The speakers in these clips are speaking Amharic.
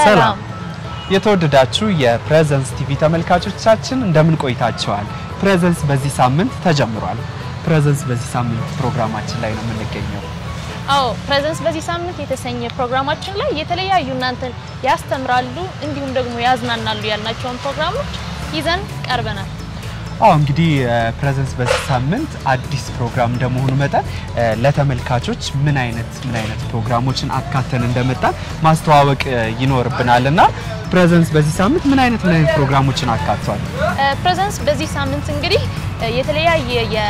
ሰላም የተወደዳችሁ የፕሬዘንስ ቲቪ ተመልካቾቻችን እንደምን ቆይታችኋል? ፕሬዘንስ በዚህ ሳምንት ተጀምሯል። ፕሬዘንስ በዚህ ሳምንት ፕሮግራማችን ላይ ነው የምንገኘው። አዎ ፕሬዘንስ በዚህ ሳምንት የተሰኘ ፕሮግራማችን ላይ የተለያዩ እናንተን ያስተምራሉ እንዲሁም ደግሞ ያዝናናሉ ያልናቸውን ፕሮግራሞች ይዘን ቀርበናል። አዎ እንግዲህ ፕሬዘንስ በዚህ ሳምንት አዲስ ፕሮግራም እንደመሆኑ መጠን እ፣ ለተመልካቾች ምን አይነት ምን አይነት ፕሮግራሞችን አካተን እንደመጣን ማስተዋወቅ እ፣ ይኖርብናል እና ፕሬዘንስ በዚህ ሳምንት ምን አይነት ምን አይነት ፕሮግራሞችን አካቷል? ፕሬዘንስ በዚህ ሳምንት እንግዲህ እ፣ የተለያየ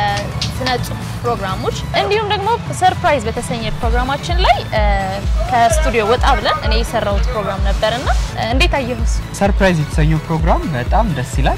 የስነ ጽሁፍ ፕሮግራሞች እንዲሁም ደግሞ ሰርፕራይዝ በተሰኘ ፕሮግራማችን ላይ እ፣ ከስቱዲዮ ወጣ ብለን እኔ የሰራሁት ፕሮግራም ነበርና እ፣ እንዴት አየሁስ? ሰርፕራይዝ የተሰኘው ፕሮግራም በጣም ደስ ይላል።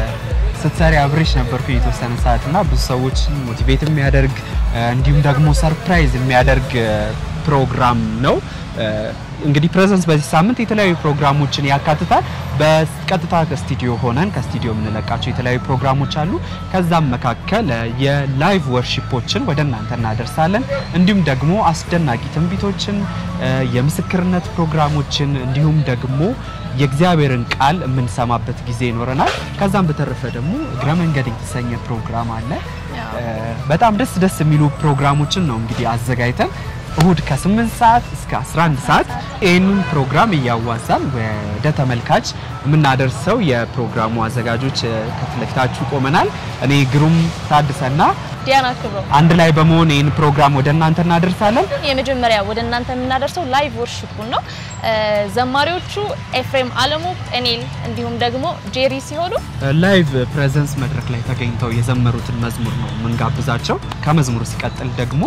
ስትሰሪ አብሬሽ ነበርኩ የተወሰነ ሰዓት እና ብዙ ሰዎች ሞቲቬት የሚያደርግ እ፣ እንዲሁም ደግሞ ሰርፕራይዝ የሚያደርግ እ፣ ፕሮግራም ነው። እ፣ እንግዲህ ፕሬዘንስ በዚህ ሳምንት የተለያዩ ፕሮግራሞችን ያካትታል። በቀጥታ ከስቱዲዮ ሆነን ከስቱዲዮ የምንለቃቸው የተለያዩ ፕሮግራሞች አሉ። ከዛም መካከል እ፣ የላይቭ ወርሺፖችን ወደ እናንተ እናደርሳለን። እንዲሁም ደግሞ አስደናቂ ትንቢቶችን፣ እ፣ የምስክርነት ፕሮግራሞችን እንዲሁም ደግሞ የእግዚአብሔርን ቃል የምንሰማበት ጊዜ ይኖረናል። ከዛም በተረፈ ደግሞ እግረ መንገድ የተሰኘ ፕሮግራም አለ። እ፣ በጣም ደስ ደስ የሚሉ ፕሮግራሞችን ነው እንግዲህ አዘጋጅተን እሁድ ከ8 ሰዓት እስከ 11 ሰዓት ይህንን ፕሮግራም እያዋዛን ወደ ተመልካች የምናደርሰው የፕሮግራሙ አዘጋጆች እ፣ ከፊት ለፊታችሁ ቆመናል። እኔ ግሩም ታድሰና ዲያና ክብሮ አንድ ላይ በመሆን ይህን ፕሮግራም ወደ እናንተ እናደርሳለን። የመጀመሪያ ወደ እናንተ የምናደርሰው ላይቭ ወርሺፑን ነው። እ፣ ዘማሪዎቹ ኤፍሬም አለሙ፣ ጤኔል እንዲሁም ደግሞ ጄሪ ሲሆኑ ላይቭ ፕሬዘንስ መድረክ ላይ ተገኝተው የዘመሩትን መዝሙር ነው የምንጋብዛቸው። ከመዝሙሩ ሲቀጥል ደግሞ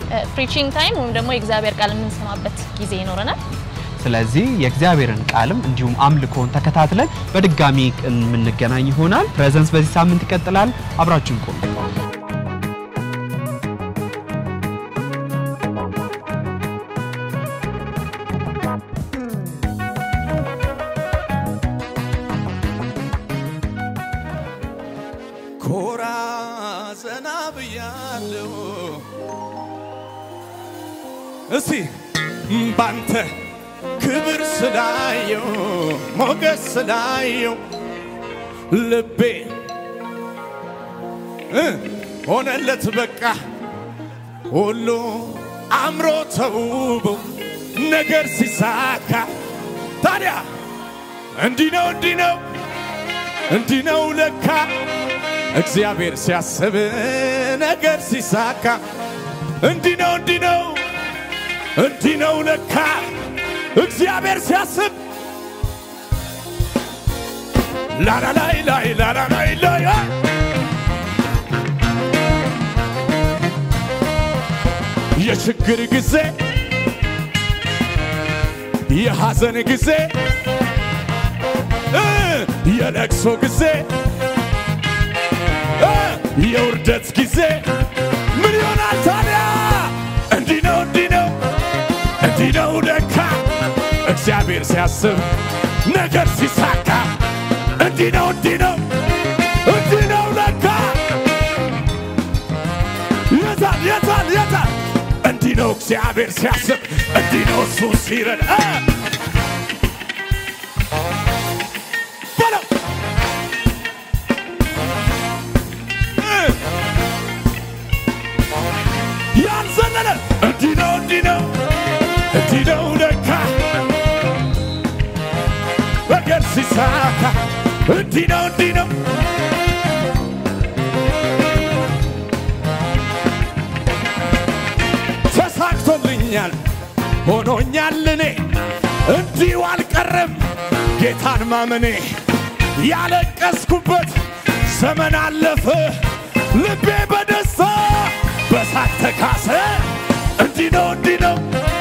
ፕሪቺንግ ታይም ወይም ደግሞ የእግዚአብሔር ቃል የምንሰማበት ጊዜ ይኖረናል። ስለዚህ የእግዚአብሔርን ቃልም እንዲሁም አምልኮን ተከታትለን በድጋሚ የምንገናኝ ይሆናል። ፕሬዘንስ በዚህ ሳምንት ይቀጥላል። አብራችሁን ቆዩ። ኮራ ዘና ብያለሁ። እስቲ ባንተ ክብር ስላየው ሞገስ ስላየው ልቤ እ ሆነለት በቃ ሁሉ አምሮ ተውቦ ነገር ሲሳካ ታዲያ እንዲህ ነው እንዲህ ነው እንዲህ ነው ለካ እግዚአብሔር ሲያስብ ነገር ሲሳካ እንዲህ ነው እንዲህ ነው እንዲህ ነው ለካ እግዚአብሔር ሲያስብ ላላላይ ላይ ላላላይ ላይ አ! የችግር ጊዜ የሐዘን ጊዜ እ የለቅሶ ጊዜ እ የውርደት ጊዜ ምን ይሆናል ታዲያ? እንዲህ ነው እንዲህ ነው እንዲህ ነው ለካ እግዚአብሔር ሲያስብ ነገር ሲሳካ እንዲህ ነው እንዲህ ነው እንዲህ ነው ለካ የታል የታል የታል እንዲህ ነው እግዚአብሔር ሲያስብ እንዲህ ነው እሱ ሲረዳ እ በለው ያልዘለለ እንዲህ ነው እንዲህ ነው እንዲህ ነው ለካ ነገር ሲሳካ እንዲህ ነው እንዲህ ነው ተሳክቶልኛል ሆኖኛል እኔ እንዲሁ አልቀረም ጌታን ማመኔ ያለቀስኩበት ዘመን አለፈ ልቤ በደስታ በሳቅ ተካሰ እንዲህ ነው እንዲህ ነው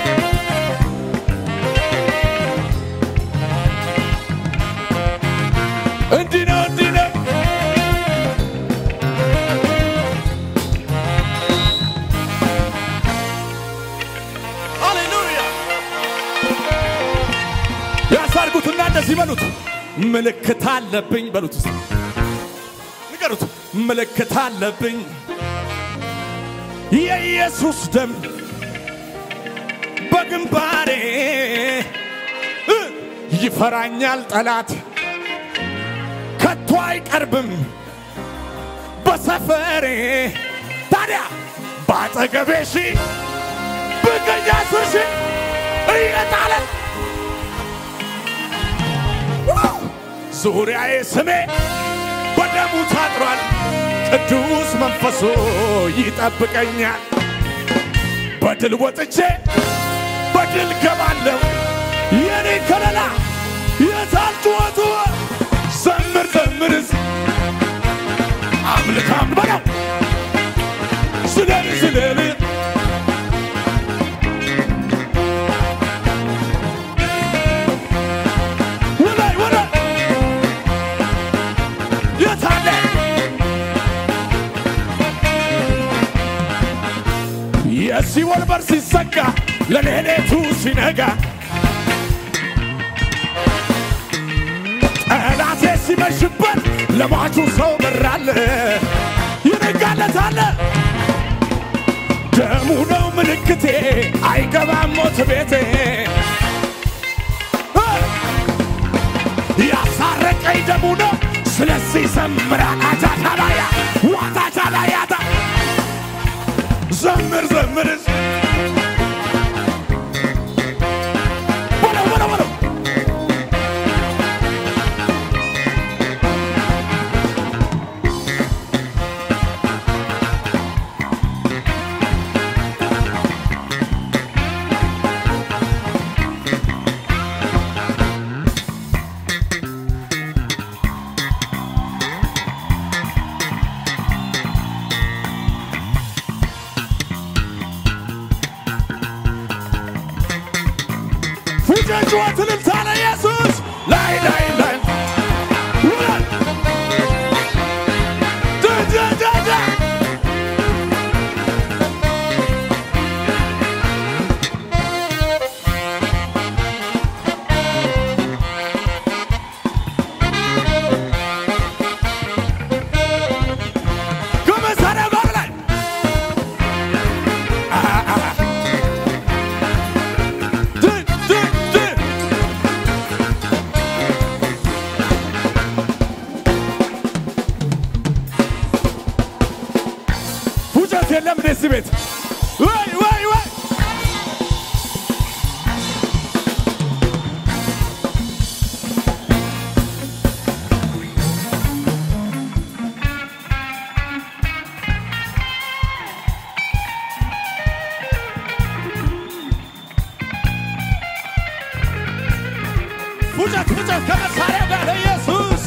እንዲህ ነው እንዲህ ነው ሃሌሉያ ያሳርጉትና እንደዚህ በሉት ምልክት አለብኝ በሉት እስቲ ንገሩት ምልክት አለብኝ የኢየሱስ ደም በግንባሬ እ ይፈራኛል ጠላት ከቶ አይቀርብም በሰፈሬ ታዲያ በአጠገቤ ሺ ብገኛ አስር ሺ እየጣለ ዙሪያዬ ስሜ በደሙ ታጥሯል። ቅዱስ መንፈሱ ይጠብቀኛል። በድል ወጥቼ በድል ገባለሁ። የኔ ከለላ የታል ጩኸቱ? ዘምር ዘምርስ አምልክ አምልክ በለው ስለል ስለል ወላይ ወላይ የታለ የሲኦል በር ሲዘጋ ለሌሊቱ ሲነጋ ጠላቴ ሲመሽበት ለሟቹ ሰው በራለ ይነጋለታለ ደሙ ነው ምልክቴ አይገባም ሞት ቤቴ ያሳረቀኝ ደሙ ነው ስለዚህ ዘምራ አጃታባያ ዋታቻባያታ ዘምር ዘምር በለው በለው በለው ፉጨን ጩኸት እልልታ ለኢየሱስ ላይ ላይ ላይ ውረድ ዳዳዳዳ ከመሳሪያ ጋር ላይ አ- አ- ድን ድን ድን ፉጨት የለም ደስ ቤት ወይ ወይ ወይ ፉጨት ፉጨት ከመሳሪያ ጋር ለኢየሱስ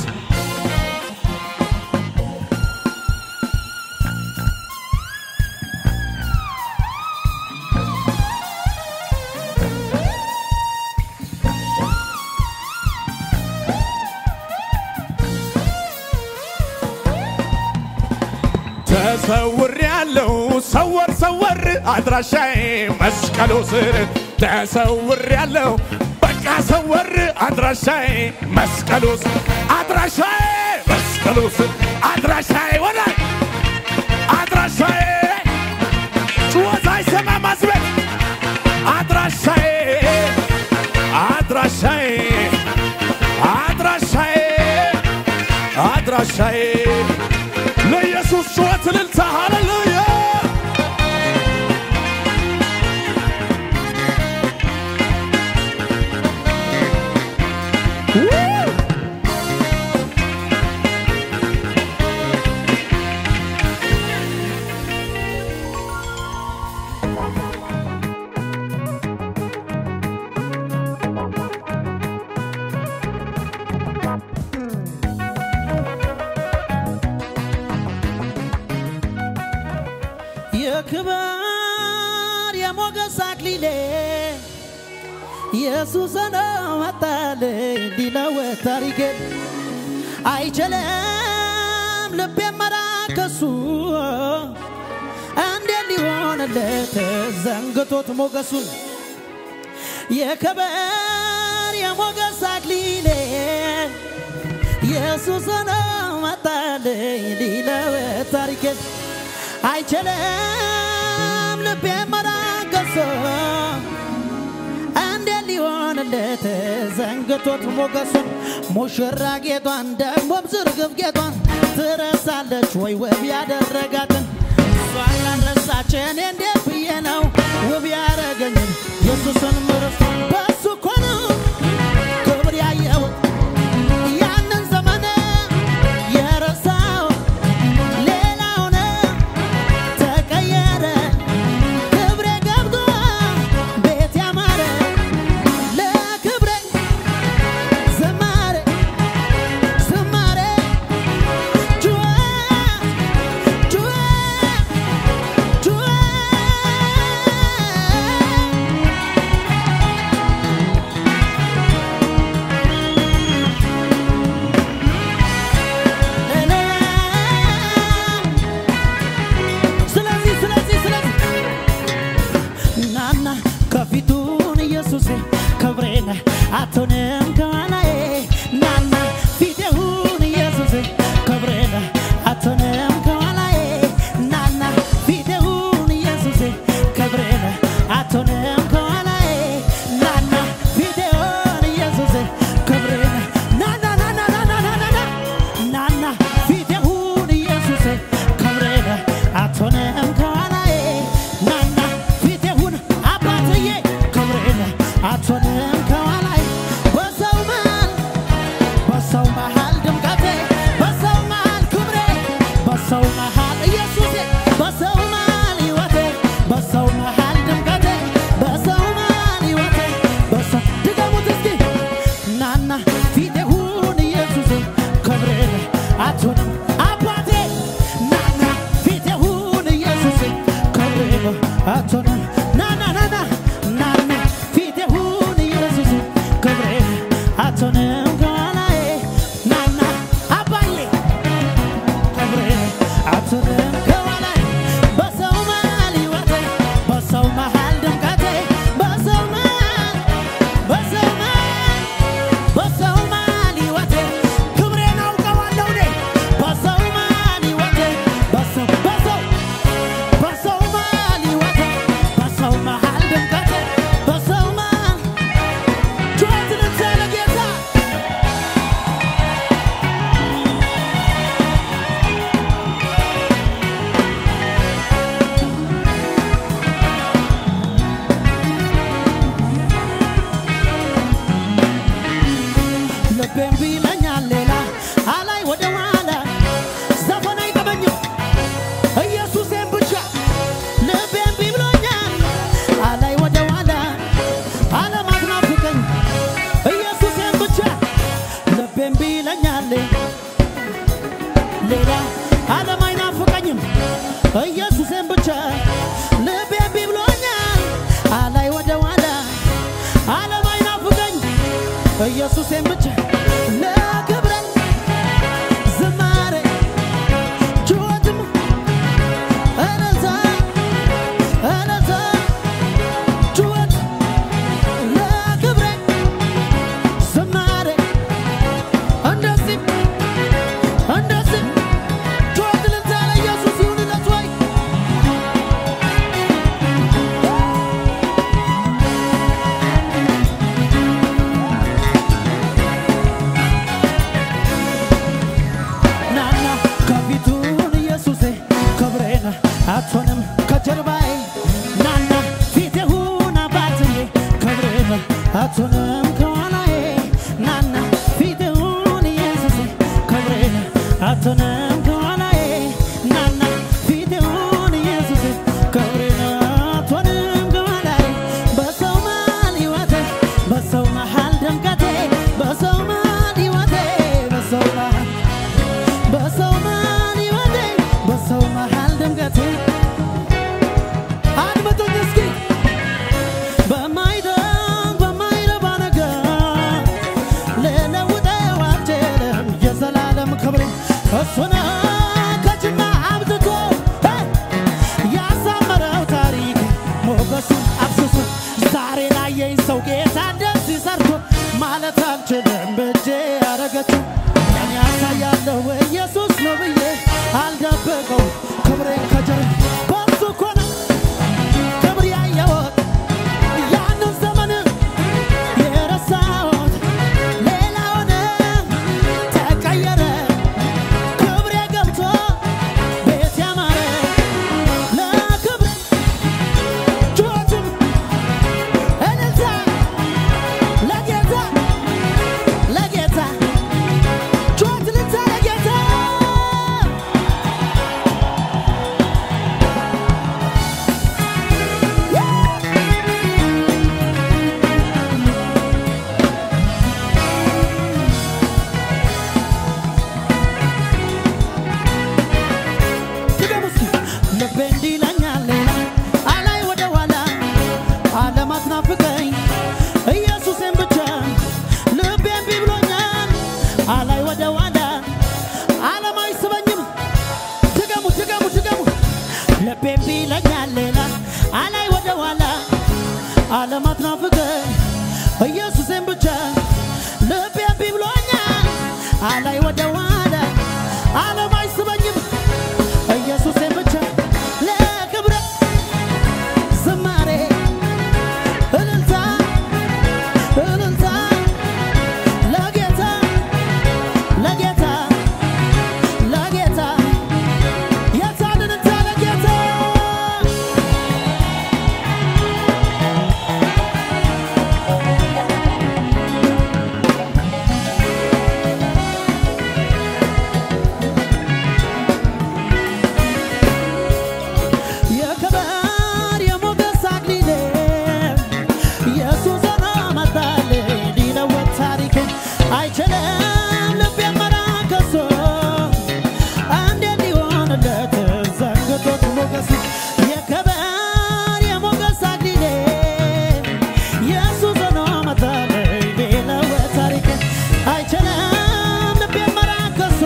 ተሰውር ያለው ሰወር ሰወር አድራሻዬ መስቀሉ ስር ተሰውር ያለው በቃ ሰወር አድራሻዬ መስቀሉ ስር አድራሻዬ መስቀሉ ስር አድራሻዬ ወላይ አድራሻዬ ጩኸት አይሰማም አስቤት አድራሻዬ አድራሻዬ አድራሻዬ አድራሻዬ ለኢየሱስ ጩኸት እልልታ ሃሌሉያ የክብር የሞገስ አክሊሌ ኢየሱስ ነው መጣልኝ ሊለውጥ ታሪኬን አይችልም ልቤ መራከሱ እንዴት ሊሆንለት ዘንግቶት ሞገሱን የክብር የሞገስ አክሊሌ ኢየሱስ ነው መጣልኝ ሊለውጥ ታሪኬን አይችልም ልቤ መራገሶ እንዴት ሊሆንለት ሆነለት ዘንግቶት ሞገሱን ሙሽራ ጌጧን ደግሞም ዝርግፍ ጌጧን ትረሳለች ወይ ውብ ያደረጋትን እሷን ላልረሳች እኔ እንዴት ብዬ ነው ውብ ያረገኝን ኢየሱስን ምርስ በሱ እኮ ነው ክብር ያየሁት ያንን ዘመን የረሳው ሌላው ነው ተቀየረ ክብሬ ገብቶ ቤት ያማረ ለክብሬ ዝማሬ ዝማሬ ጩኸት ጩኸት ጩኸት ስለዚህ ስለዚህ ስለዚህ ናና ከፊቱን ኢየሱሴ ክብሬን አትሆንም ከኋላዬ ናና ፊቴሁን ኢየሱሴ ክብሬን አትሆንም ከኋላዬ ናና ፊቴሁን ኢየሱሴ ክብሬን አትሆንም ከኋላዬ ናና ፊቴሁን ኢየሱሴ ክብሬን ናና ናና ናና ናና ናና ፊቴሁን ኢየሱሴ ክብሬን አትሆንም ከኋላዬ ናና ፊቴሁን አባትዬ ክብሬን አትሆንም ከኋላዬ በሰው መሃል በሰው መሃል ድምቀቴ በሰው መሃል ክብሬ በሰው መሃል ኢየሱሴ በሰው መሃል ሕይወቴ በሰው መሃል ድምቀቴ በሰው መሃል ሕይወቴ በሰው ድገሙት እስኪ ናና ፊቴ ሁን ኢየሱሴ ክብሬን አትሆንም አባቴ ናና ፊቴ ሁን ኢየሱሴ ክብሬን አትሆንም ናና ናና ናና ፊቴ ሁን ኢየሱሴ ክብሬን አትሆንም ከኋላዬ ናና አባዬ ክብሬን አትሆንም ከኋላዬ በሰው መሃል ሕይወቴ በሰው መሃል ድምቀቴ በሰው መሃል በሰው መሃል በሰው መሃል ሕይወቴ ክብሬን አውቀዋለሁ እኔ በሰው መሃል ሕይወቴ በሰው በሰው በሰው መሃል ሕይወቴ በሰው መሃል ድምቀቴ በሰው መሃል ጩኸትን እንሰለ ጌታ ልቤም ቢለኛል ሌላ አላይ ወደ ኋላ ዘፈን አይጠበኝም ኢየሱሴን ብቻ ልቤም ቢብሎኛል አላይ ወደ ኋላ ዓለም አትናፍቀኝ ኢየሱሴን ብቻ ልቤም ቢለኛል ሌላ ዓለም አይናፍቀኝም ኢየሱሴን ብቻ ልቤም ቢብሎኛል አላይ ወደ ኋላ ዓለም አይናፍቀኝ ኢየሱሴን ብቻ ለክብረ ዝማሬ ጩኸትም እልልታ እልልታ ጩኸት ለክብረ ዝማሬ እንደዚህ እንደዚህ ጩኸት እልልታ ለኢየሱስ ይሁንለት ወይ ዓለም አትናፍቀኝ ኢየሱሴን ብቻ ልቤ እምቢ ብሎኛል አላይ ወደ ኋላ ዓለም አይስበኝም ኢየሱሴን ብቻ ለክብረ ዝማሬ እልልታ እልልታ ለጌታ ለጌታ ለጌታ የታን እልልታ ለጌታ የክብር የሞገስ አክሊሌ ኢየሱስ ሆኖ መጣልኝ ሊለውጥ ታሪኬን አይችልም ልቤን መራከሶ እንዴት ሊሆንለት ዘንግቶት ሞገስ የክብር የሞገስ አክሊሌ ኢየሱስ ሆኖ መጣልኝ ሊለውጥ ታሪኬን አይችልም ልቤን መራከሶ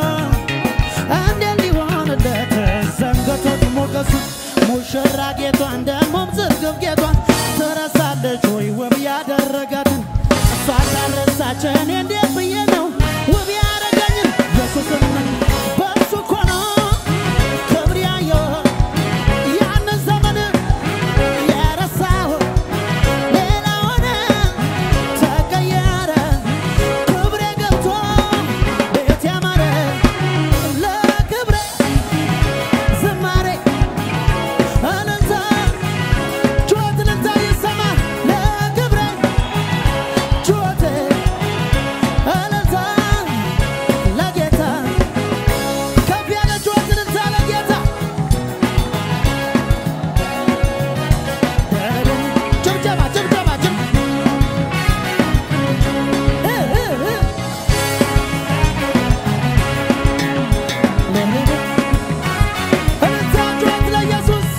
እንዴት ሊሆንለት ዘንግቶት ሞገሱ ሙሽራ ጌቷን ደሞም ዝርግብ ጌቷን ትረሳለች ወይ ውብ ያደረጋትን እሷ ካልረሳችን እንዴት ብዬ ነው ውብ ያደረገኝን ኢየሱስን በእሱ እኮ ነው ክብር ያየሁት ያንን ዘመን የረሳሁት ሌላ ሆነ ተቀየረ ክብሬ ገብቶ ቤት ያማረ ለክብሬ ዝማሬ እልልታ ጩኸት እልልታ ይሰማል ለክብሬ ጩኸት እልልታ ለጌታ ከፍ ያለ ጩኸት እልልታ ለጌታ ጭብጨባ ጭብጨባ ጭብ እ እ እ እልልታ ጩኸት ለኢየሱስ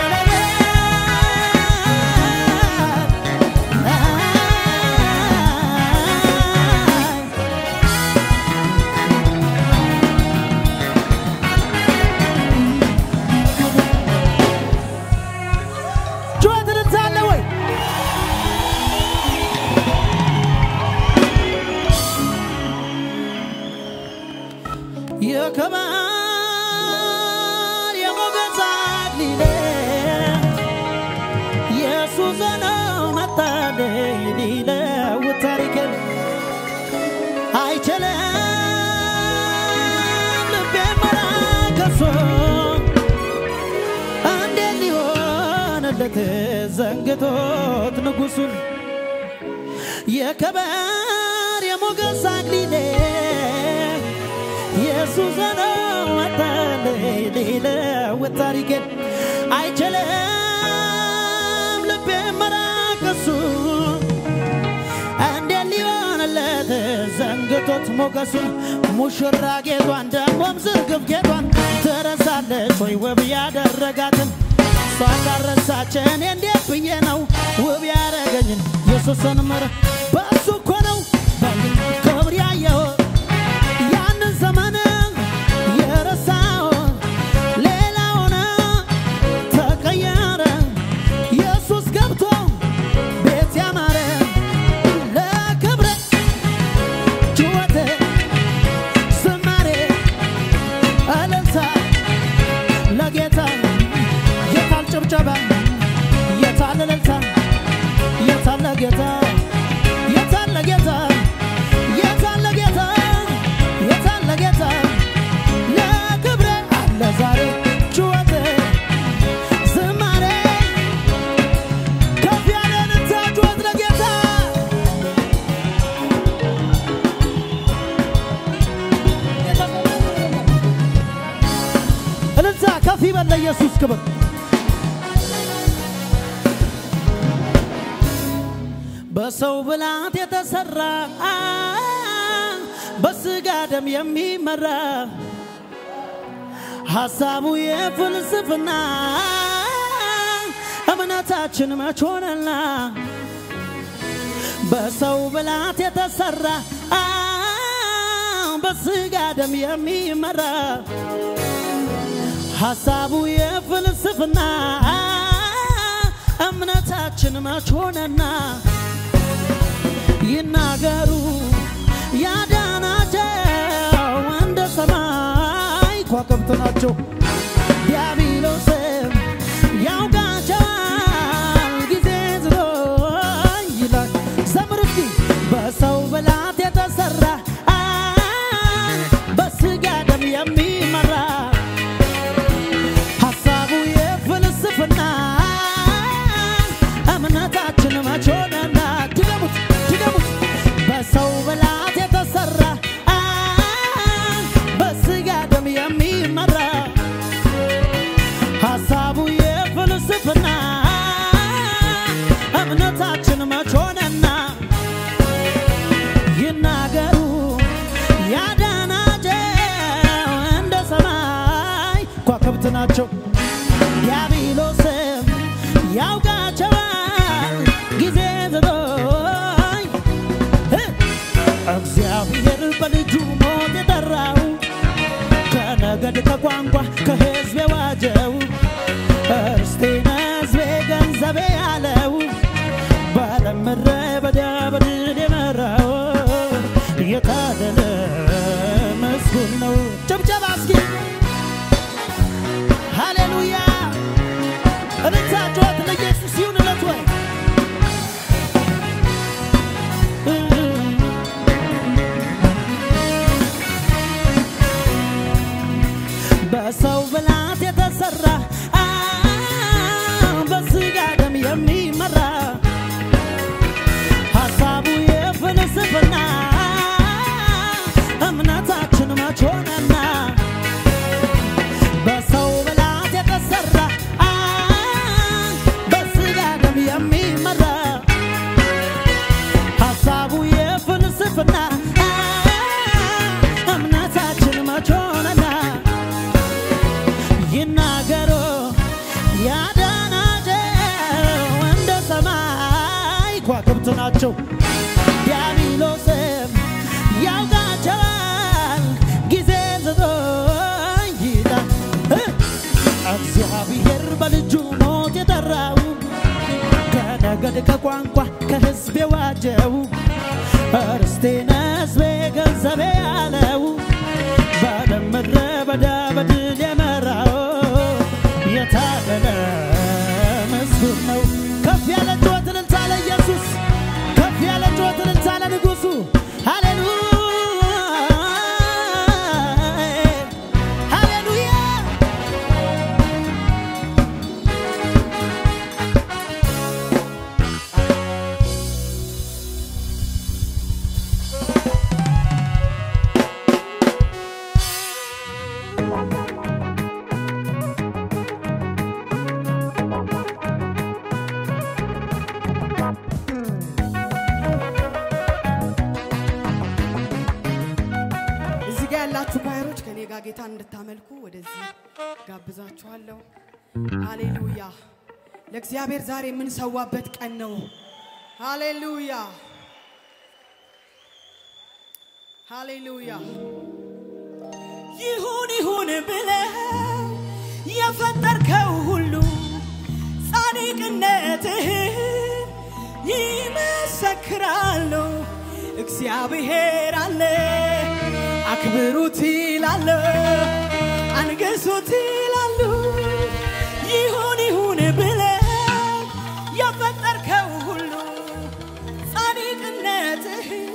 ጩኸት እልልታ አለ ወይ? የክብር የሞገስ አክሊሌ ኢየሱስ ነው መጣልኝ ሊለውጥ ታሪኬን አይችልም ልቤ መራከሶ እንዴት ሊሆንለት ዘንግቶት ንጉሱን የክብር የሞገስ አክሊሌ ኢየሱስ ነው መጣልኝ ሊለውጥ ታሪኬን አይችልም ልቤ መራከሱ እንዴት ሊሆንለት ዘንግቶት ሞገሱን ሙሽራ ጌቷን ደሞም ዝርግብ ጌቷን ትረሳለች ወይ ውብ ያደረጋትን እሷ ካረሳችን እንዴት ብዬ ነው ውብ ያደረገኝን ኢየሱስን ምር በእሱ እኮ ነው ክብር ያየሁት ያንን ዘመን የረሳው ሌላ ሆነ ተቀየረ ኢየሱስ ገብቶ ቤት ያማረ ለክብረ ጩኸት ዝማሬ እልልታ ለጌታ የታል ጭብጨባ የታል እልልታ የታል ለጌታ የታል ለጌታ የታል ለጌታ የታል ለጌታ ለክብረ አለ ዛሬ ጩኸት ዝማሬ ከፍ ያለ እልልታ ጩኸት ለጌታ እልልታ ከፍ ይበል ለኢየሱስ ክብር በሰው ብላት የተሰራ በስጋ ደም የሚመራ ሐሳቡ የፍልስፍና እምነታችን መች ሆነና በሰው ብላት የተሰራ በስጋ ደም የሚመራ ሐሳቡ የፍልስፍና እምነታችን እምነታችን መች ሆነና ይናገሩ ያዳናቸው እንደ ሰማይ ከዋክብት ናቸው። ዲያብሎስም ያውቃቸዋል ጊዜ ዝሮኝ ይላል። ዘምር እስኪ በሰው ብላት የተሰራ በስጋ ደም የሚመራ ሀሳቡ የፍልስፍና እምነታችን መች ሆነና ድገሙት ድገሙት በሰው ብላት የተሰራ በስጋ ደም የሚመራ ሀሳቡ የፍልስፍና እምነታችን መች ሆነና ይናገሩ ያዳናቸው እንደ ሰማይ ከዋክብት ናቸው። ዲያብሎስም ያውቃቸዋል ጊዜ ዘጠኝ እግዚአብሔር በልጁ ሞት የጠራው ከነገድ ከቋንቋ ከሕዝብ የዋጀው እርስቴን ሕዝቤ ገንዘቤ ያለው በዓለም ምድረ በዳ በድል የመራው የታደለ ምስጉን ነው። ጭብጨባ እስኪ ሃሌሉያ! እልልታ ጩኸት ለኢየሱስ ይሁንለት ወይ በሰው ብላት የተሰራ በስጋ ደም የሚመራ ሀሳቡ የፍልስፍና እምነታችን መች ሆነና በሰው ብላት የተሰራ በስጋ ደም የሚመራ ሀሳቡ የፍልስፍና እምነታችን መች ሆነና ይናገሩ ያዳናቸው እንደ ሰማይ ከዋክብት ናቸው። ዲያብሎስም ያውቃቸዋል ጊዜ ዘጠኝ ይላል እ እግዚአብሔር በልጁ ሞት የጠራው ከነገድ ከቋንቋ ከሕዝብ የዋጀው እርስቴን ሕዝቤ ገንዘቤ ያለው በዓለም ምድረ በዳ በድል የመራው የታደለ ምስጉን ነው። ከፍ ያለ ጩኸት እልልታ ለኢየሱስ፣ ከፍ ያለ ጩኸት እልልታ ለንጉሡ። ሃሌሉያ ሃሌሉያ እዚህ ጋር ያላችሁ ኳየሮች ከኔ ጋር ጌታን እንድታመልኩ ወደዚህ ጋብዛችኋለሁ። ሃሌሉያ! ለእግዚአብሔር ዛሬ የምንሰዋበት ቀን ነው። ሃሌሉያ! ሃሌሉያ! ይሁን ይሁን ብለው የፈጠርከው ሁሉ ጻድቅነትህን ይመሰክራሉ። እግዚአብሔር አለ አክብሩት ይላሉ፣ አንገሱት ይላሉ። ይሁን ይሁን ብለው የፈጠርከው ሁሉ ጻድቅነትህን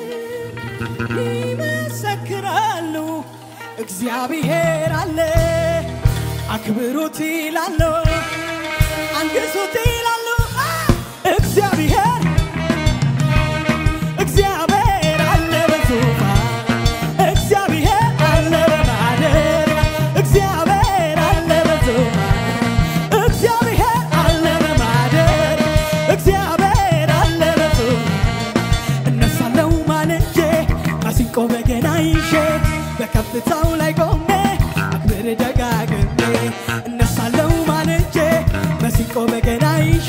ይመሰክራሉ። እግዚአብሔር አለ አክብሩት ይላሉ፣ አንግሱት ይላሉ። አ! እግዚአብሔር እግዚአብሔር አለ በዙፋን እግዚአብሔር አለ በማደር እግዚአብሔር አለ በዙፋን እግዚአብሔር አለ በማደር እግዚአብሔር አለ በዙፋን እነሳለው ማለጄ ማሲንቆ በገና ይዤ በከፍታው ላይ ቆሜ አክብር ደጋግሜ እነሳለው ማለጄ ማሲንቆ በገና ይዤ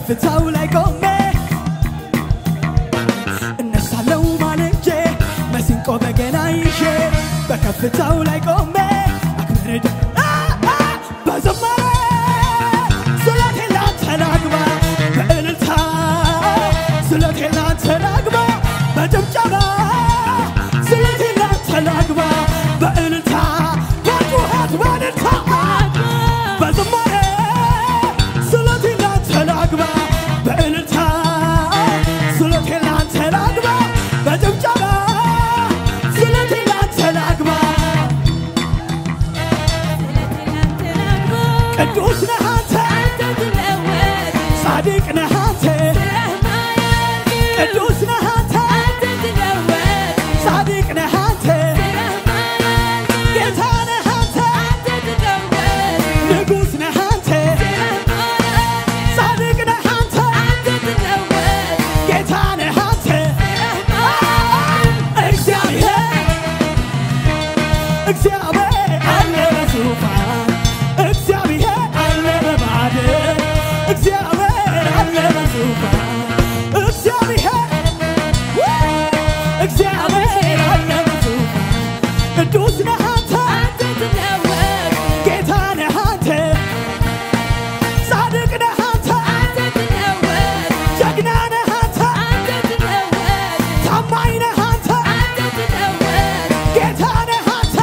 በከፍታው ላይ ቆሜ እነሳለው ማለጄ መሲንቆ በገና ይዤ በከፍታው ላይ ቆሜ አክብርድ በዝማሬ ስለቴን ላንተ ላግባ በእልልታ ስለቴን ላንተ ላግባ በጭብጨባ ስለቴን ላንተ ላግባ በእልልታ በጩኸት በእልልታ በዝማሬ ስለቴን ላንተ ላግባ በእልልታ ስለቴን ላንተ ላግባ በጭብጨባ ስለቴን ላንተ ላግባ ቅዱስ ነህ አንተ ጻድቅ ነህ አንተ ቅዱስ ነህ አንተ ጻድቅ ነህ አንተ ጌታ ነህ አንተ ንጉሥ ነህ አንተ ጻድቅ ነህ አንተ ጌታ ነህ አንተ እግዚአብሔር እግዚአብሔር አለ በዙፋን እግዚአብሔር አለ በማዕረግ እግዚአብሔር አለ በዙፋን እግዚአብሔር እግዚአብሔር አለ በዙፋን ቅዱስ ነህ አንተ ጌታ ነህ አንተ ጻድቅ ነህ አንተ ጀግና ነህ አንተ ታማኝ ነህ አንተ ጌታ ነህ አንተ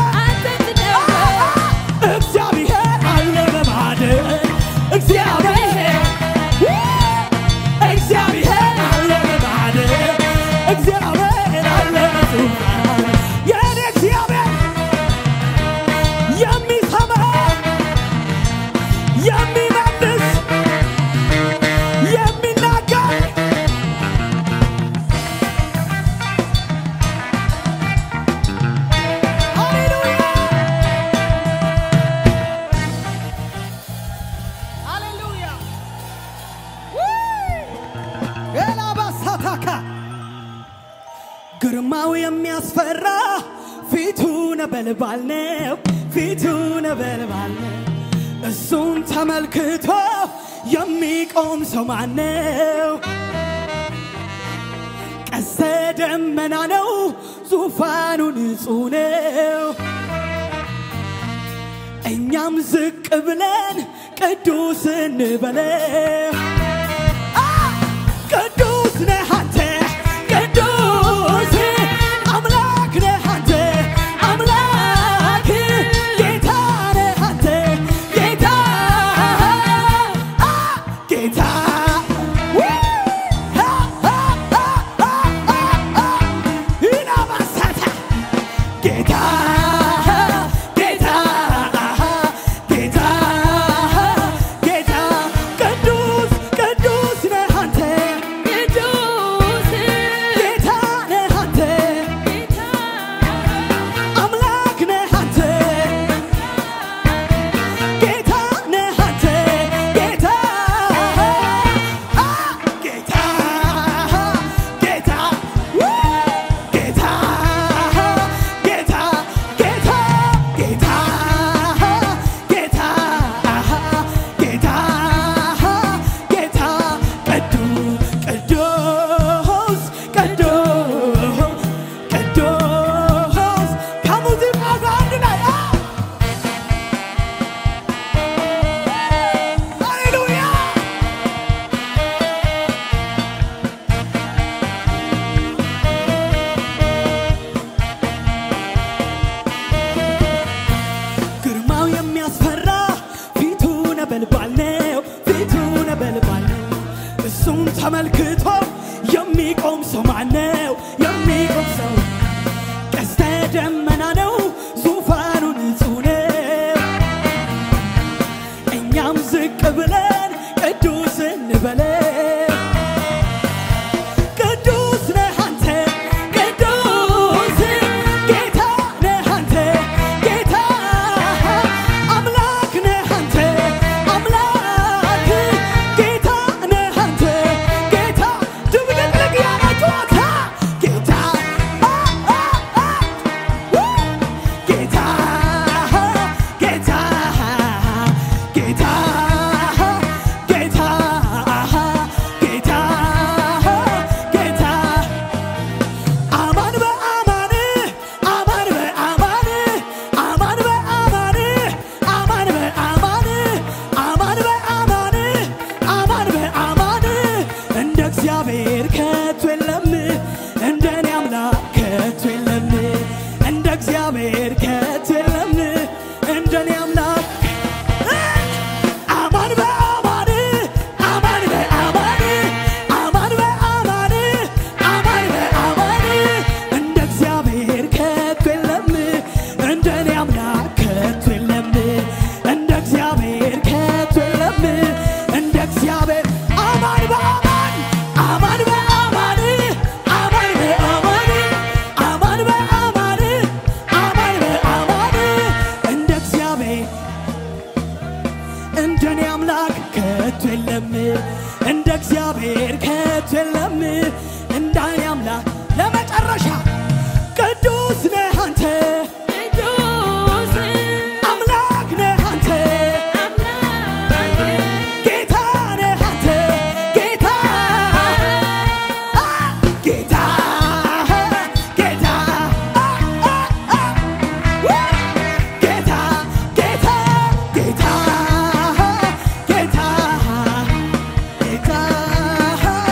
እግዚአብሔር አለ በማዕረግ እግዚአብሔር እግዚአብሔር አለ በማዕረግ እግዚአብሔር አለ በዙፋን የእኔ እግዚአብሔር የሚሰማ የሚመልስ የሚናገር ሃሌሉያ ሃሌሉያ ኤላባሳታካ ግርማው የሚያስፈራ ፊቱ ነበልባል ነው፣ ፊቱ ነበልባል ነው። እሱን ተመልክቶ የሚቆም ሰው ማነው? ቀስተ ደመና ነው፣ ዙፋኑ ንጹሕ ነው። እኛም ዝቅ ብለን ቅዱስ እንበለው። አ! ቅዱስ ነህ አንተ ቅዱስ አምላክ ነህ አንተ አምላክ ጌታ ነህ አንተ ጌታ አ! ጌታ ው! አ! አ! አ! አ! አ! አ! ይናባሳታ ጌታ ጌታ ጌታ ጌታ ቅዱስ ቅዱስ ነህ አንተ ጌታ ነህ አንተ አምላክ ነህ አንተ ጌታ ነህ አንተ ጌታ አ ጌታ ጌታ ው! ጌታ ጌታ ጌታ ጌታ ጌታ ጌታ ጌታ ቅዱስ ቅዱስ ቅዱስ ቅዱስ ከሙዚቃው ጋር አንድ ላይ አ! ሃሌሉያ ግርማው የሚያስፈራ ፊቱ ነበልባል ነው፣ ፊቱ ነበልባል ነው። እሱን ተመልክቶ የሚቆም ሰው ማነው? የሚቆም ሰው ቀስተ ደመና ነው፣ ዙፋኑ ንጹሕ ነው። እኛም ዝቅ ብለን ቅዱስ እንበለው። ቅዱስ ነህ አንተ ቅዱስ ጌታ ነህ አንተ ጌታ አምላክ ነህ አንተ አምላክ ጌታ ነህ አንተ ጌታ ድብልቅልቅ ያላችኋት አምላክ አማን በአማን አማን በአማን አማን በአማን አማን በአማን እንደ እግዚአብሔር ከቶ የለም እንደ እኔ አምላክ ከቶ የለም እንደ እግዚአብሔር ከቶ የለም እንደ እግዚአብሔር አማን በአማን አማን በአማን አማን በአማን አማን በአማን አማን በአማን እንደ እግዚአብሔር እንደኔ አምላክ ከቶ የለም እንደ እግዚአብሔር ከቶ የለም እንዳኔ አምላክ ለመጨረሻ ቅዱስ ነህ አንተ አምላክ ነህ አንተ ጌታ ነህ አንተ ጌታ አ፣ ጌታ ጌታ አ፣ አ፣ አ፣ ው፣ ጌታ ጌታ ጌታ ጌታ ጌታ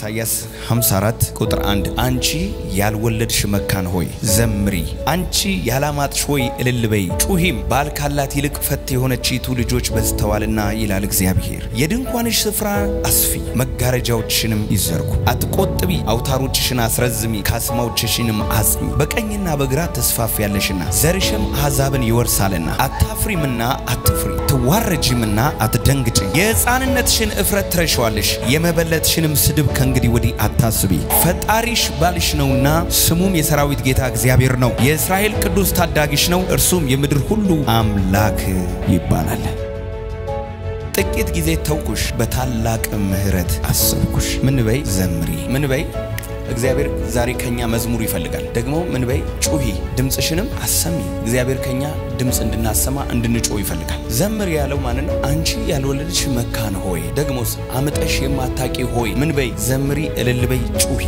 ኢሳይያስ 54 ቁጥር 1 አንቺ ያልወለድሽ መካን ሆይ ዘምሪ፣ አንቺ ያላማጥሽ ሆይ እልል በይ፣ ጩሂም ባል ካላት ይልቅ ፈት የሆነችይቱ ልጆች በዝተዋልና ይላል እግዚአብሔር። የድንኳንሽ ስፍራ አስፊ፣ መጋረጃዎችሽንም ይዘርጉ፣ አትቆጥቢ፣ አውታሮችሽን አስረዝሚ፣ ካስማዎችሽንም አጽኚ። በቀኝና በግራ ተስፋፊያለሽና ዘርሽም አሕዛብን ይወርሳልና። አታፍሪምና አትፍሪ፣ ትዋረጂምና አትደንግጭ። የሕፃንነትሽን እፍረት ትረሸዋለሽ፣ የመበለትሽንም ስድብ ከእንግዲህ ወዲህ አታስቢ። ፈጣሪሽ ባልሽ ነውና ስሙም የሰራዊት ጌታ እግዚአብሔር ነው። የእስራኤል ቅዱስ ታዳጊሽ ነው፣ እርሱም የምድር ሁሉ አምላክ ይባላል። ጥቂት ጊዜ ተውኩሽ፣ በታላቅ ምሕረት አሰብኩሽ። ምን በይ ዘምሪ፣ ምን በይ እግዚአብሔር ዛሬ ከኛ መዝሙር ይፈልጋል። ደግሞ ምን በይ ጩሂ፣ ድምፅሽንም አሰሚ። እግዚአብሔር ከኛ ድምፅ እንድናሰማ እንድንጮህ ይፈልጋል። ዘምር ያለው ማንን ነው? አንቺ ያልወለድሽ መካን ሆይ፣ ደግሞስ አምጠሽ የማታቂ ሆይ ምን በይ ዘምሪ፣ እልል በይ፣ ጩሂ።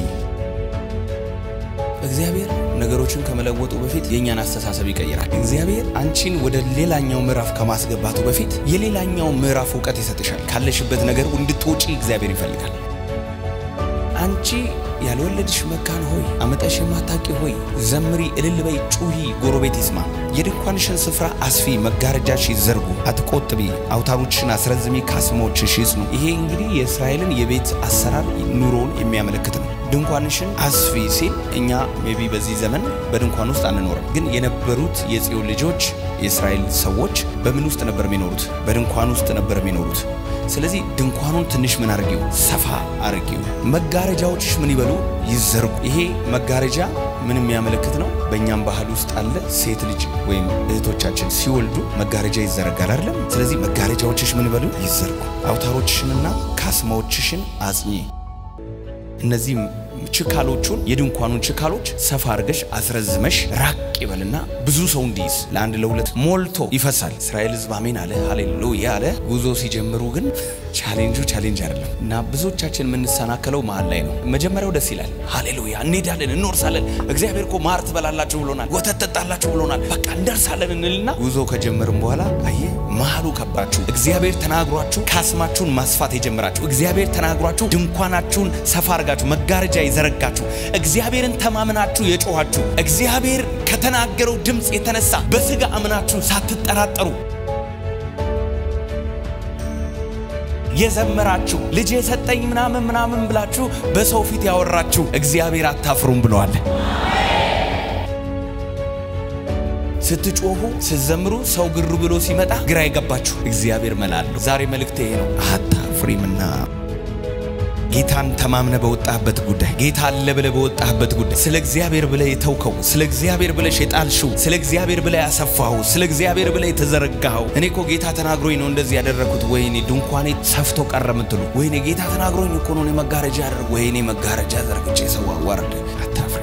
እግዚአብሔር ነገሮችን ከመለወጡ በፊት የእኛን አስተሳሰብ ይቀይራል። እግዚአብሔር አንቺን ወደ ሌላኛው ምዕራፍ ከማስገባቱ በፊት የሌላኛው ምዕራፍ እውቀት ይሰጥሻል። ካለሽበት ነገር እንድትወጪ እግዚአብሔር ይፈልጋል። አንቺ ያልወለድሽ መካን ሆይ አመጠሽ የማታቂ ሆይ ዘምሪ፣ እልል በይ፣ ጩሂ፣ ጎረቤት ይስማ። የድንኳንሽን ስፍራ አስፊ፣ መጋረጃሽ ይዘርጉ፣ አትቆጥቢ፣ አውታሮችሽን አስረዝሚ፣ ካስማዎችሽ ይጽኑ። ይሄ እንግዲህ የእስራኤልን የቤት አሰራር ኑሮውን የሚያመለክት ነው። ድንኳንሽን አስፊ ሲል እኛ ሜቢ በዚህ ዘመን በድንኳን ውስጥ አንኖርም፣ ግን የነበሩት የጽዮን ልጆች የእስራኤል ሰዎች በምን ውስጥ ነበር የሚኖሩት? በድንኳን ውስጥ ነበር የሚኖሩት። ስለዚህ ድንኳኑን ትንሽ ምን አርጊው? ሰፋ አርጊው። መጋረጃዎችሽ ምን ይበሉ? ይዘርጉ። ይሄ መጋረጃ ምን የሚያመለክት ነው? በእኛም ባህል ውስጥ አለ። ሴት ልጅ ወይም እህቶቻችን ሲወልዱ መጋረጃ ይዘረጋል አይደለም? ስለዚህ መጋረጃዎችሽ ምን ይበሉ? ይዘርጉ። አውታሮችሽንና ካስማዎችሽን አጽኚ። እነዚህ ችካሎቹን የድንኳኑን ችካሎች ሰፋ አድርገሽ አስረዝመሽ ራቅ ይበልና ብዙ ሰው እንዲይዝ ለአንድ ለሁለት ሞልቶ ይፈሳል። እስራኤል ሕዝብ አሜን አለ ሃሌሉያ አለ። ጉዞ ሲጀምሩ ግን ቻሌንጁ ቻሌንጅ አይደለም እና ብዙዎቻችን የምንሰናከለው መሀል ላይ ነው። መጀመሪያው ደስ ይላል። ሃሌሉያ እንሄዳለን፣ እንወርሳለን። እግዚአብሔር እኮ ማር ትበላላችሁ ብሎናል፣ ወተት ጠጣላችሁ ብሎናል። በቃ እንደርሳለን እንልና ጉዞ ከጀመርን በኋላ አየ መሀሉ ከባችሁ። እግዚአብሔር ተናግሯችሁ ካስማችሁን ማስፋት የጀመራችሁ እግዚአብሔር ተናግሯችሁ ድንኳናችሁን ሰፋ አድርጋችሁ መጋረጃ የዘረጋችሁ እግዚአብሔርን ተማምናችሁ የጮኋችሁ እግዚአብሔር ከተናገረው ድምፅ የተነሳ በስጋ አምናችሁ ሳትጠራጠሩ የዘመራችሁ ልጅ የሰጠኝ ምናምን ምናምን ብላችሁ በሰው ፊት ያወራችሁ እግዚአብሔር አታፍሩም ብለዋል። ስትጮሁ ስትዘምሩ ሰው ግሩ ብሎ ሲመጣ ግራ የገባችሁ እግዚአብሔር መላለሁ። ዛሬ መልእክቴ ይሄ ነው። አታፍሪምና ጌታን ተማምነ በወጣህበት ጉዳይ ጌታ አለ ብለ በወጣህበት ጉዳይ ስለ እግዚአብሔር ብለ የተውከው ስለ እግዚአብሔር ብለሽ የጣልሽው ስለ እግዚአብሔር ብለ ያሰፋኸው ስለ እግዚአብሔር ብለ የተዘረጋኸው እኔ እኮ ጌታ ተናግሮኝ ነው እንደዚህ ያደረኩት፣ ወይኔ ድንኳኔ ሰፍቶ ቀረ ምትሉ፣ ወይኔ ጌታ ተናግሮኝ እኮ ነው እኔ መጋረጃ ያደርግ፣ ወይኔ መጋረጃ ዘርግቼ ሰው አዋርድ። አታፍሪ።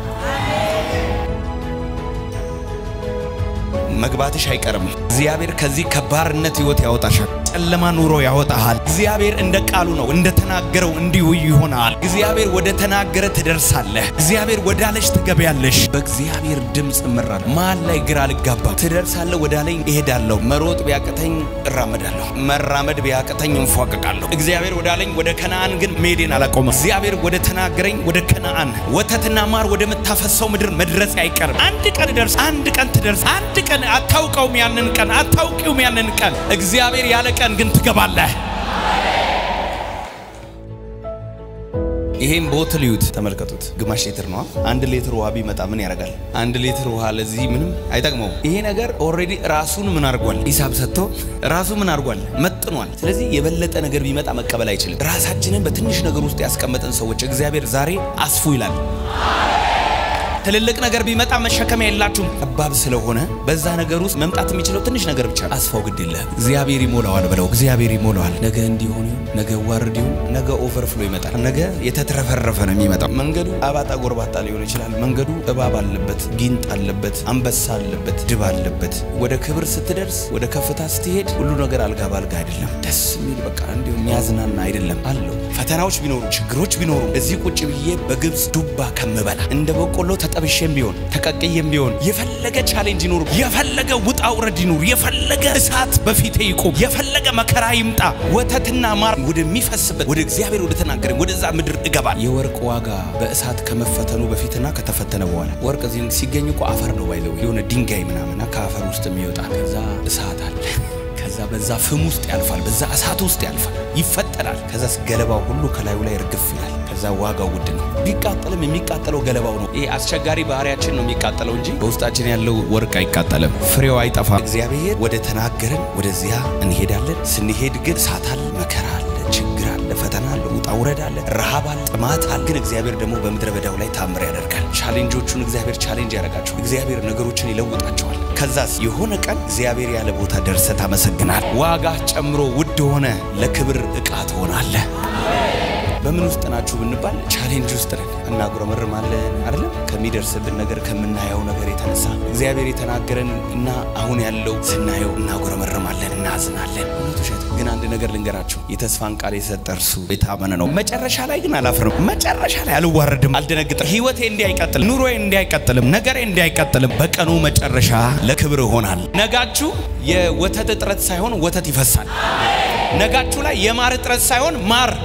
መግባትሽ አይቀርም። እግዚአብሔር ከዚህ ከባርነት ህይወት ያወጣሻል። ጨለማ ኑሮ ያወጣሃል። እግዚአብሔር እንደ ቃሉ ነው፣ እንደ ተናገረው እንዲሁ ይሆናል። እግዚአብሔር ወደ ተናገረ ትደርሳለህ። እግዚአብሔር ወዳለሽ ትገቢያለሽ። በእግዚአብሔር ድምፅ እመራለሁ። መሀል ላይ ግራ አልጋባም። ትደርሳለህ ወዳለኝ እሄዳለሁ። መሮጥ ቢያቅተኝ እራመዳለሁ። መራመድ ቢያቅተኝ እንፏቀቃለሁ። እግዚአብሔር ወዳለኝ ወደ ከነአን ግን መሄዴን አላቆመም። እግዚአብሔር ወደ ተናገረኝ ወደ ከነአን ወተትና ማር ወደምታፈሰው ምድር መድረስ አይቀርም። አንድ ቀን ደርስ፣ አንድ ቀን ትደርስ፣ አንድ ቀን አታውቀውም። ያንን ቀን አታውቂውም። ያንን ቀን እግዚአብሔር ያለ ቀን ግን ትገባለህ። ይሄን ቦትል እዩት፣ ተመልከቱት። ግማሽ ሊትር ነው። አንድ ሊትር ውሃ ቢመጣ ምን ያደርጋል? አንድ ሊትር ውሃ ለዚህ ምንም አይጠቅመውም። ይሄ ነገር ኦልሬዲ ራሱን ምን አድርጓል? ሂሳብ ሰጥቶ ራሱ ምን አድርጓል? መጥኗል። ስለዚህ የበለጠ ነገር ቢመጣ መቀበል አይችልም። ራሳችንን በትንሽ ነገር ውስጥ ያስቀመጠን ሰዎች እግዚአብሔር ዛሬ አስፉ ይላል። ትልልቅ ነገር ቢመጣ መሸከሚያ የላችሁም። ጠባብ ስለሆነ በዛ ነገር ውስጥ መምጣት የሚችለው ትንሽ ነገር ብቻ ነው። አስፋው ግድ የለህም። እግዚአብሔር ይሞላዋል ብለው እግዚአብሔር ይሞላዋል። ነገ እንዲሆን ነገ ዋርድ ይሁን ነገ ኦቨርፍሎ ይመጣል። ነገ የተትረፈረፈ ነው የሚመጣው። መንገዱ አባጣ ጎርባጣ ሊሆን ይችላል። መንገዱ እባብ አለበት፣ ጊንጥ አለበት፣ አንበሳ አለበት፣ ድብ አለበት። ወደ ክብር ስትደርስ፣ ወደ ከፍታ ስትሄድ ሁሉ ነገር አልጋ ባልጋ አይደለም። ደስ የሚል በቃ እንዲሁ የሚያዝናና አይደለም አለው። ፈተናዎች ቢኖሩ ችግሮች ቢኖሩ እዚህ ቁጭ ብዬ በግብፅ ዱባ ከምበላ እንደ በቆሎ ተጠብሼም ቢሆን ተቀቅዬም ቢሆን የፈለገ ቻሌንጅ ይኑር፣ የፈለገ ውጣ ውረድ ይኑር፣ የፈለገ እሳት በፊቴ ይቁም፣ የፈለገ መከራ ይምጣ፣ ወተትና ማር ወደሚፈስበት ወደ እግዚአብሔር ወደ ተናገረኝ ወደዛ ምድር እገባል። የወርቅ ዋጋ በእሳት ከመፈተኑ በፊትና ከተፈተነ በኋላ ወርቅ እዚህ ሲገኝ እኮ አፈር ነው ባይለው የሆነ ድንጋይ ምናምና ከአፈር ውስጥ የሚወጣ ከዛ እሳት አለ ከዛ በዛ ፍም ውስጥ ያልፋል፣ በዛ እሳት ውስጥ ያልፋል፣ ይፈተናል። ከዛ ገለባው ሁሉ ከላዩ ላይ እርግፍ ይላል። ከዛ ዋጋው ውድ ነው። ቢቃጠልም የሚቃጠለው ገለባው ነው። ይህ አስቸጋሪ ባህሪያችን ነው የሚቃጠለው እንጂ በውስጣችን ያለው ወርቅ አይቃጠልም፣ ፍሬው አይጠፋም። እግዚአብሔር ወደ ተናገረን ወደዚያ እንሄዳለን። ስንሄድ ግን እሳት አለ፣ መከራ አለ፣ ችግር አለ፣ ፈተና አለ፣ ውጣ ውረድ አለ፣ ረሃብ አለ፣ ጥማት አለ። ግን እግዚአብሔር ደግሞ በምድረ በዳው ላይ ታምር ያደርጋል። ቻሌንጆቹን እግዚአብሔር ቻሌንጅ ያደርጋቸው። እግዚአብሔር ነገሮችን ይለውጣቸዋል። ከዛስ የሆነ ቀን እግዚአብሔር ያለ ቦታ ደርሰ ታመሰግናል። ዋጋ ጨምሮ ውድ ሆነ ለክብር ዕቃ ትሆናለህ። በምን ውስጥ ናችሁ ብንባል ቻሌንጅ ውስጥ ነን። እናጉረመርማለን አይደለም ከሚደርስብን ነገር ከምናየው ነገር የተነሳ እግዚአብሔር የተናገረን እና አሁን ያለው ስናየው እናጉረመርማለን፣ እናዝናለን። እውነት ውሸት ግን አንድ ነገር ልንገራችሁ፣ የተስፋን ቃል የሰጠ እርሱ የታመነ ነው። መጨረሻ ላይ ግን አላፍርም። መጨረሻ ላይ አልዋረድም፣ አልደነግጥም። ህይወቴ እንዲህ አይቀጥልም፣ ኑሮዬ እንዲህ አይቀጥልም፣ ነገሬ እንዲህ አይቀጥልም። በቀኑ መጨረሻ ለክብር ይሆናል። ነጋችሁ የወተት እጥረት ሳይሆን ወተት ይፈሳል። ነጋችሁ ላይ የማር እጥረት ሳይሆን ማር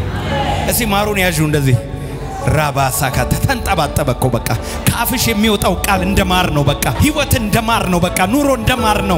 እስቲ ማሩን ያዡ እንደዚህ ራባሳካ ተንጠባጠበ እኮ በቃ ከአፍሽ የሚወጣው ቃል እንደ ማር ነው። በቃ ህይወት እንደ ማር ነው። በቃ ኑሮ እንደ ማር ነው።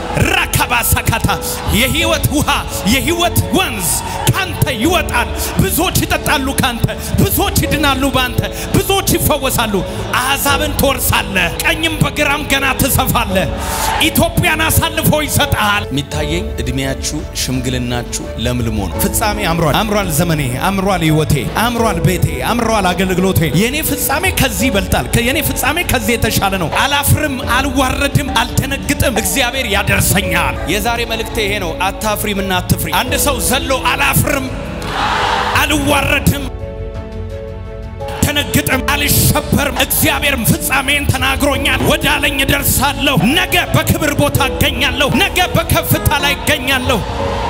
ራካባሳካታ የህይወት ውሃ የህይወት ወንዝ ካንተ ይወጣል። ብዙዎች ይጠጣሉ ካንተ፣ ብዙዎች ይድናሉ ባንተ፣ ብዙዎች ይፈወሳሉ። አሕዛብን ትወርሳለህ፣ ቀኝም በግራም ገና ትሰፋለህ። ኢትዮጵያን አሳልፎ ይሰጥሃል። የሚታየኝ እድሜያችሁ ሽምግልናችሁ ለምልሞ ነው። ፍጻሜ አምሯል፣ አምሯል፣ ዘመኔ አምሯል፣ ህይወቴ አምሯል፣ ቤቴ አምሯል፣ አገልግሎቴ። የኔ ፍጻሜ ከዚህ ይበልጣል። የኔ ፍጻሜ ከዚህ የተሻለ ነው። አላፍርም፣ አልዋረድም፣ አልደነግጥም። እግዚአብሔር ያደርሰኛል። የዛሬ መልእክቴ ይሄ ነው። አታፍሪምና አትፍሪ። አንድ ሰው ዘሎ አላፍርም፣ አልዋረድም አልደነግጥም፣ አልሸበርም። እግዚአብሔርም ፍጻሜን ተናግሮኛል። ወዳለኝ እደርሳለሁ። ነገ በክብር ቦታ እገኛለሁ። ነገ በከፍታ ላይ እገኛለሁ።